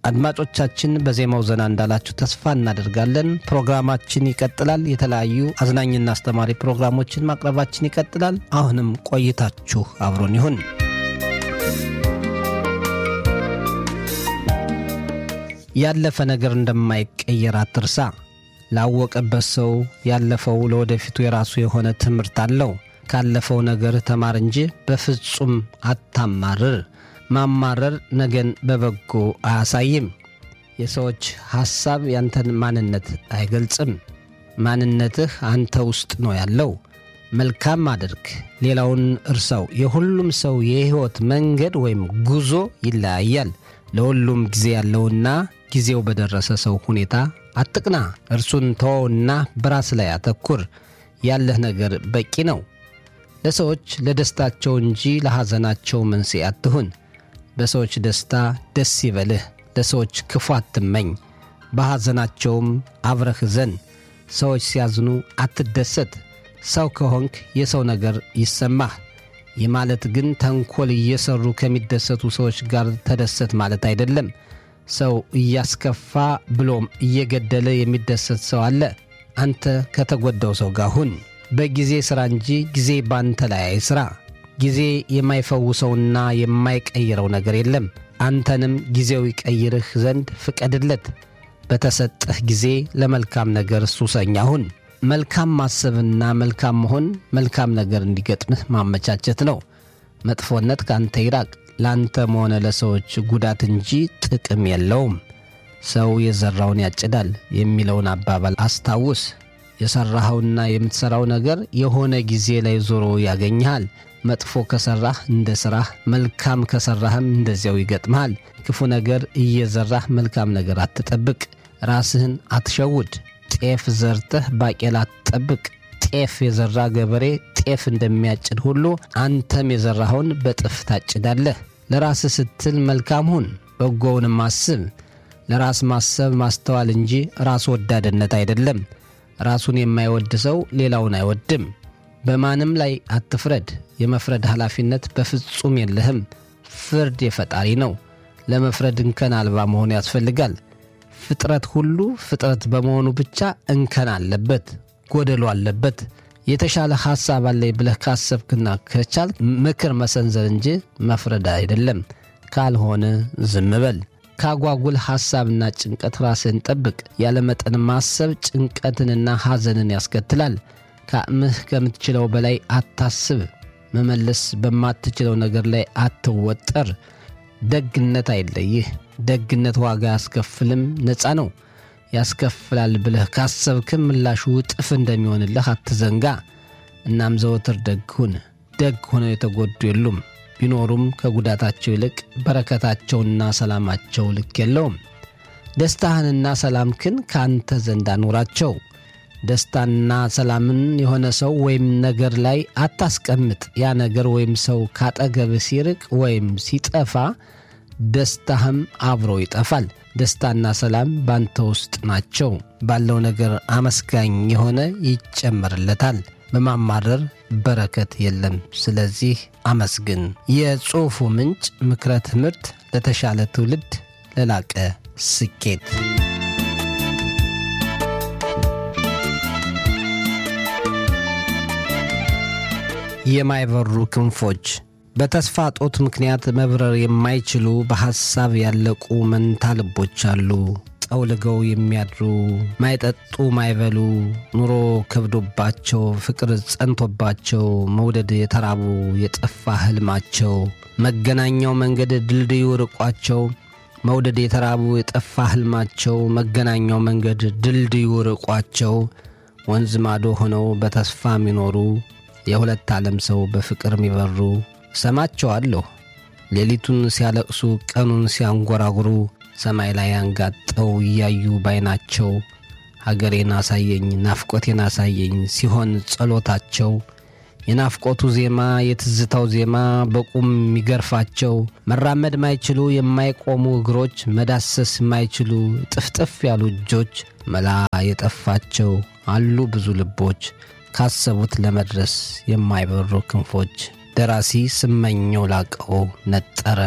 አድማጮቻችን በዜማው ዘና እንዳላችሁ ተስፋ እናደርጋለን። ፕሮግራማችን ይቀጥላል። የተለያዩ አዝናኝና አስተማሪ ፕሮግራሞችን ማቅረባችን ይቀጥላል። አሁንም ቆይታችሁ አብሮን ይሁን። ያለፈ ነገር እንደማይቀየር አትርሳ። ላወቀበት ሰው ያለፈው ለወደፊቱ የራሱ የሆነ ትምህርት አለው። ካለፈው ነገር ተማር እንጂ በፍጹም አታማርር። ማማረር ነገን በበጎ አያሳይም። የሰዎች ሐሳብ ያንተን ማንነት አይገልጽም። ማንነትህ አንተ ውስጥ ነው ያለው። መልካም አድርግ፣ ሌላውን እርሳው። የሁሉም ሰው የሕይወት መንገድ ወይም ጉዞ ይለያያል። ለሁሉም ጊዜ ያለውና ጊዜው በደረሰ ሰው ሁኔታ አትቅና። እርሱን ተወውና በራስ ላይ አተኩር። ያለህ ነገር በቂ ነው። ለሰዎች ለደስታቸው እንጂ ለሐዘናቸው መንስኤ አትሁን። በሰዎች ደስታ ደስ ይበልህ፣ ለሰዎች ክፉ አትመኝ። በሐዘናቸውም አብረህ ዘን። ሰዎች ሲያዝኑ አትደሰት። ሰው ከሆንክ የሰው ነገር ይሰማህ። ይህ ማለት ግን ተንኰል እየሠሩ ከሚደሰቱ ሰዎች ጋር ተደሰት ማለት አይደለም። ሰው እያስከፋ ብሎም እየገደለ የሚደሰት ሰው አለ። አንተ ከተጎዳው ሰው ጋር ሁን። በጊዜ ሥራ እንጂ ጊዜ ባንተ ላይ አይሥራ። ጊዜ የማይፈውሰውና የማይቀይረው ነገር የለም። አንተንም ጊዜው ይቀይርህ ዘንድ ፍቀድለት። በተሰጠህ ጊዜ ለመልካም ነገር ሱሰኛ ሁን። መልካም ማሰብና መልካም መሆን መልካም ነገር እንዲገጥምህ ማመቻቸት ነው። መጥፎነት ካንተ ይራቅ። ለአንተም ሆነ ለሰዎች ጉዳት እንጂ ጥቅም የለውም። ሰው የዘራውን ያጭዳል የሚለውን አባባል አስታውስ። የሠራኸውና የምትሠራው ነገር የሆነ ጊዜ ላይ ዞሮ ያገኝሃል። መጥፎ ከሠራህ እንደ ሥራህ፣ መልካም ከሠራህም እንደዚያው ይገጥምሃል። ክፉ ነገር እየዘራህ መልካም ነገር አትጠብቅ። ራስህን አትሸውድ። ጤፍ ዘርተህ ባቄላ አትጠብቅ። ጤፍ የዘራ ገበሬ ጤፍ እንደሚያጭድ ሁሉ አንተም የዘራኸውን በጥፍ ታጭዳለህ። ለራስህ ስትል መልካም ሁን፣ በጎውንም አስብ። ለራስ ማሰብ ማስተዋል እንጂ ራስ ወዳድነት አይደለም። ራሱን የማይወድ ሰው ሌላውን አይወድም። በማንም ላይ አትፍረድ። የመፍረድ ኃላፊነት በፍጹም የለህም። ፍርድ የፈጣሪ ነው። ለመፍረድ እንከን አልባ መሆን ያስፈልጋል። ፍጥረት ሁሉ ፍጥረት በመሆኑ ብቻ እንከን አለበት፣ ጎደሎ አለበት። የተሻለ ሐሳብ አለኝ ብለህ ካሰብክና ከቻል ምክር መሰንዘር እንጂ መፍረድ አይደለም። ካልሆነ ዝም በል። ካጓጉል ሐሳብና ጭንቀት ራስህን ጠብቅ። ያለ መጠን ማሰብ ጭንቀትንና ሐዘንን ያስከትላል። ከአቅምህ ከምትችለው በላይ አታስብ። መመለስ በማትችለው ነገር ላይ አትወጠር። ደግነት አይለይህ። ደግነት ዋጋ ያስከፍልም ነፃ ነው። ያስከፍላል ብለህ ካሰብክም ምላሹ እጥፍ እንደሚሆንልህ አትዘንጋ። እናም ዘወትር ደግ ሁን። ደግ ሆነው የተጎዱ የሉም። ቢኖሩም ከጉዳታቸው ይልቅ በረከታቸውና ሰላማቸው ልክ የለውም። ደስታህንና ሰላምክን ከአንተ ዘንድ አኑራቸው። ደስታና ሰላምን የሆነ ሰው ወይም ነገር ላይ አታስቀምጥ። ያ ነገር ወይም ሰው ካጠገብህ ሲርቅ ወይም ሲጠፋ ደስታህም አብሮ ይጠፋል። ደስታና ሰላም ባንተ ውስጥ ናቸው። ባለው ነገር አመስጋኝ የሆነ ይጨመርለታል። በማማረር በረከት የለም። ስለዚህ አመስግን። የጽሑፉ ምንጭ ምክረ ትምህርት ለተሻለ ትውልድ ለላቀ ስኬት የማይበሩ ክንፎች በተስፋ ጦት ምክንያት መብረር የማይችሉ በሐሳብ ያለቁ መንታ ልቦች አሉ። ጠውልገው የሚያድሩ ማይጠጡ ማይበሉ ኑሮ ከብዶባቸው ፍቅር ጸንቶባቸው መውደድ የተራቡ የጠፋ ሕልማቸው መገናኛው መንገድ ድልድዩ ርቋቸው መውደድ የተራቡ የጠፋ ሕልማቸው መገናኛው መንገድ ድልድዩ ርቋቸው ወንዝ ማዶ ሆነው በተስፋ የሚኖሩ የሁለት ዓለም ሰው በፍቅር የሚበሩ ሰማቸዋለሁ ሌሊቱን ሲያለቅሱ ቀኑን ሲያንጎራጉሩ ሰማይ ላይ አንጋጠው እያዩ ባይናቸው ሀገሬን አሳየኝ ናፍቆቴን አሳየኝ ሲሆን ጸሎታቸው የናፍቆቱ ዜማ የትዝታው ዜማ በቁም የሚገርፋቸው መራመድ ማይችሉ የማይቆሙ እግሮች መዳሰስ ማይችሉ ጥፍጥፍ ያሉ እጆች መላ የጠፋቸው አሉ ብዙ ልቦች ካሰቡት ለመድረስ የማይበሩ ክንፎች። ደራሲ ስመኘው ላቀው ነጠረ